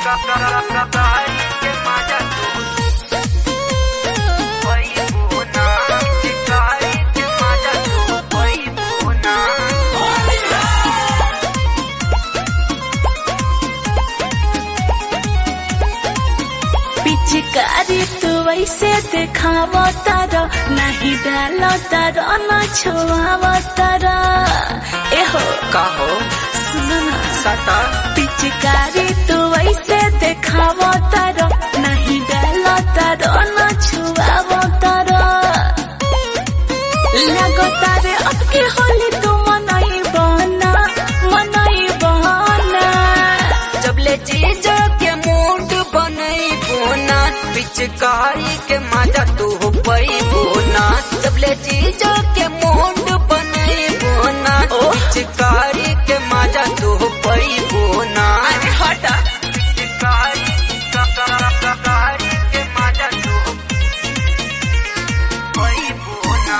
पिचकारी तू वैसे देखाव तार नहीं डाल तार न छुआव तार एहो का हो सुन ना सटा पिचकारी तू वैसे देखाव तार नहीं डाल तार न छुआव तार लगो तारे अब के होली तू मनाई बना मनाई बना जब ले जीजो के मूड बनई बोना पिचकारी के मजा तू हो पई बोना जब ले जीजो के मूड बनई बोना पिचकारी के मजा तू हो पई बोना अरे हटा पिचकारी पिचकारी के मजा तू हो पई बोना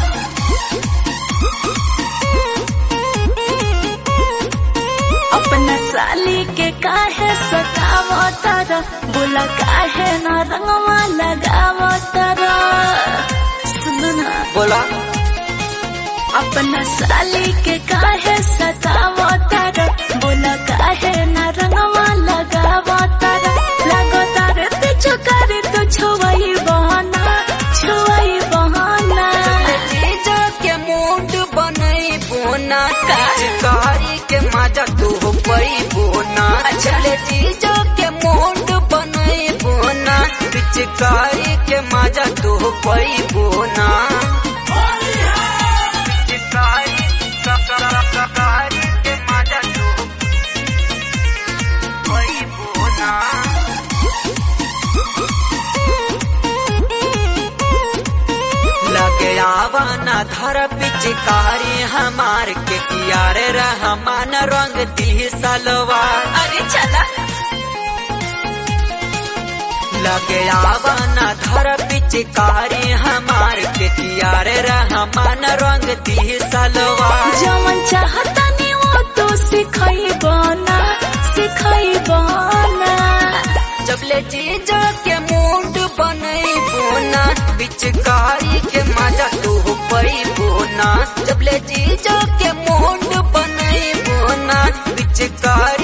अपना साली के काहे सताव तर बोला काहे न रंगवा लगाव तर सुन ना बोला अपना साली के काहे सताव तर बोला काहे न रंगवा लगाव तर लगो तर पीछू करे तो छुआई बहाना छुआई बहाना जीजा के मूड बनई बोना पिचकारी के मजा तू हो पई बोना चले जीजा के मूड बनई बोना पिचकारी के मजा तू हो पई बोना पिचकारी पिचकारी के मजा तू हो पई बोना लगे आवाना धर पिचकारी हमार के कियारे रहमान रंग दी सलवार अरे चला लगे आवाना धर पिचकारी हमार के कियारे रहमान रंग दी सलवार जवन चाहता नहीं वो तो सिखाई बना सिखाई बना जब ले जीजा के मूड बनई बोना पिचकारी के मजा तू हो पई बोना जब ले जीजा के मूड बनई बोना पिचकारी